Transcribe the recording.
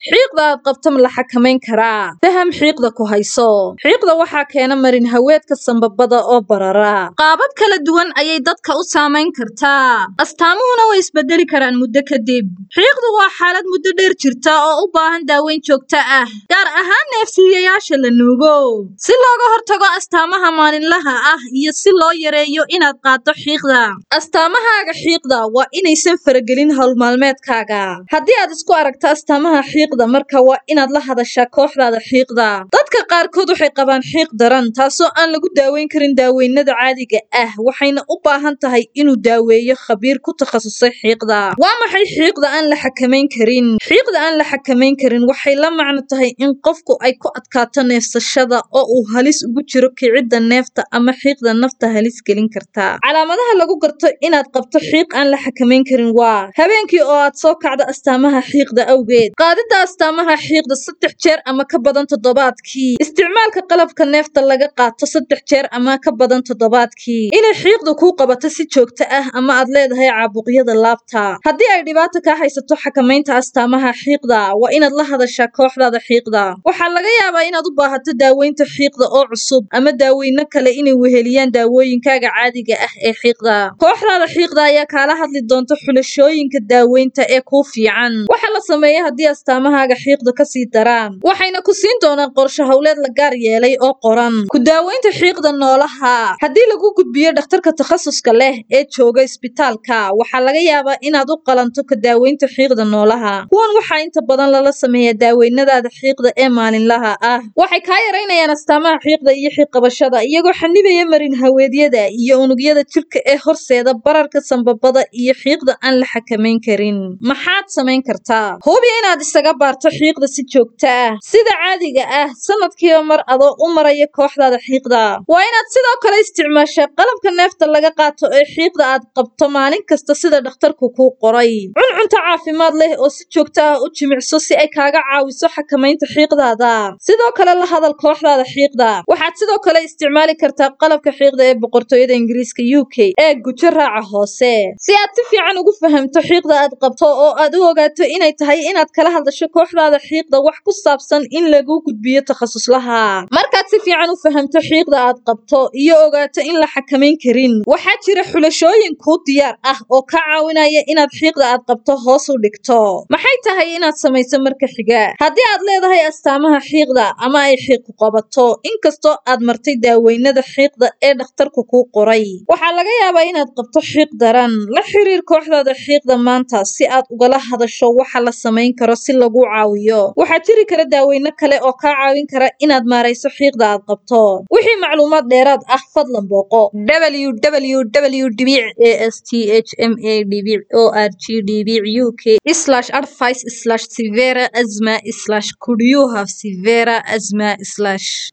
xiiqda aad qabto ma la xakamayn karaa faham xiiqda ku hayso xiiqda waxaa keena marin haweedka sambabada oo barara qaabab kala duwan ayay dadka u saamayn kartaa astaamuhuna way isbedeli karaan muddo kadib xiiqdu waa xaalad muddo dheer jirta oo u baahan daaweyn joogto ah gaar ahaan neefsiiyayaasha la nuugo si looga hortago astaamaha maalinlaha ah iyo si loo yareeyo inaad qaaddo xiiqda astaamahaaga xiiqda waa inaysan faragelin howlmaalmeedkaaga haddii aad isku aragto astaamaha xiiqda marka waa inaad la hadashaa kooxdaada xiiqda dadka qaarkood waxay qabaan xiiq daran taasoo aan lagu daaweyn karin daaweynada caadiga ah waxayna u baahan tahay inuu daaweeyo khabiir ku takhasusay xiiqda waa maxay xiiqda aan la xakamayn karin xiiqda aan la xakamayn karin waxay la macno tahay in qofku ay ku adkaato neefsashada oo uu halis ugu jiro kicidda neefta ama xiiqda nafta halis gelin karta calaamadaha lagu garto inaad qabto xiiq aan la xakamayn karin waa habeenkii oo aad soo kacdo astaamaha xiiqda awgeed qaadidda astaamaha xiiqda saddex jeer ama ka badan toddobaadkii isticmaalka qalabka neefta laga qaato saddex jeer ama ka badan toddobaadkii inay xiiqda kuu qabato si joogto ah ama aad leedahay caabuqyada laabta haddii ay dhibaato kaa haysato xakamaynta astaamaha xiiqda waa inaad la hadashaa kooxdaada xiiqda waxaa laga yaabaa inaad u baahato daaweynta xiiqda oo cusub ama daaweyno kale inay weheliyaan daawooyinkaaga caadiga ah ee xiiqda kooxdaada xiiqda ayaa kaala hadli doonta xulashooyinka daaweynta ee kuu fiican waxa la sameeya haddii astaamahaaga xiiqda kasii daraan waxayna ku siin doonaan qorshe howleed la gaar yeelay oo qoran ku daaweynta xiiqda noolaha haddii lagu gudbiyo dhakhtarka takhasuska leh ee jooga isbitaalka waxaa laga yaabaa inaad u qalanto ka daaweynta xiiqda noolaha kuwan waxaa inta badan lala sameeyaa daaweynadaada xiiqda ee maalinlaha ah waxay kaa yaraynayaan astaamaha xiiqda iyo xiiqqabashada iyagoo xanibaya marin haweedyada iyo unugyada jirka ee horseeda bararka sambabada iyo xiiqda aan la xakamayn karin maxaad samayn kartaa hubi inaad isaga baarto xiiqda si joogto ah sida caadiga ah sanadkiiba mar adoo u maraya kooxdaada xiiqda waa inaad sidoo kale isticmaashaa qalabka neefta laga qaato ee xiiqda aad qabto maalin kasta sida dhakhtarku kuu qoray cuncunta caafimaad leh oo si joogto ah u jimicso si ay kaaga caawiso xakamaynta xiiqdaada sidoo kale la hadal kooxdaada xiiqda waxaad sidoo kale isticmaali kartaa qalabka xiiqda ee boqortooyada ingiriiska u k ee gujo raaca hoose si aad si fiican ugu fahamto xiiqda aad qabto oo aad u ogaato inay tahay inaad kala hadasho kooxdaada xiiqda wax ku saabsan in lagu gudbiyo takhasuslaha markaad si fiican u fahamto xiiqda aad qabto iyo ogaato in la xakamayn karin waxaa jira xulashooyin kuu diyaar ah oo ka caawinaya inaad xiiqda aad qabto hoos u dhigto maxay tahay inaad samayso marka xiga haddii aad leedahay astaamaha xiiqda ama ay xiiqu qabato inkastoo aad martay daaweynada xiiqda ee dhakhtarku kuu qoray waxaa laga yaabaa inaad qabto xiiq daran la xiriir kooxdaada xiiqda maanta si aad ugala hadasho waxa la samayn karo si lagu caawiyo waxaa jiri kara daaweyno kale oo kaa caawin kara inaad maarayso xiiqda aad qabto wixii macluumaad dheeraad ah fadlan booqo www dhibic a s t h m a dhibic o r g dhibic u k slash advice slash severa asma slash could you have severa asma slash